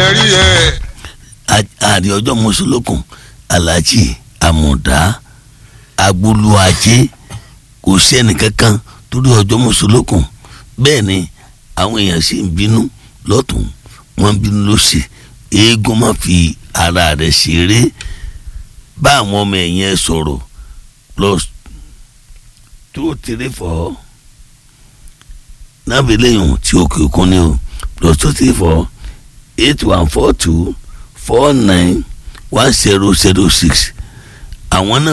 rí ẹ. àrí ọjọ́ mọ́sálókun aláàjì àmọ̀dá agboluajé kò sẹ́ni kankan torí ọjọ́ mọ́sálókun bẹ́ẹ̀ ni àwọn èèyàn sì ń bínú lọ́tún wọ́n ń bínú lọ́sì eégún má fi ara rẹ̀ ṣeré bá àwọn ọmọ ẹ̀yìn ẹ̀ sọ̀rọ̀ plus two three four náà fi léyìn tí òkè òkun ni o plus two three four eight one four two four nine one zero zero six àwọn náà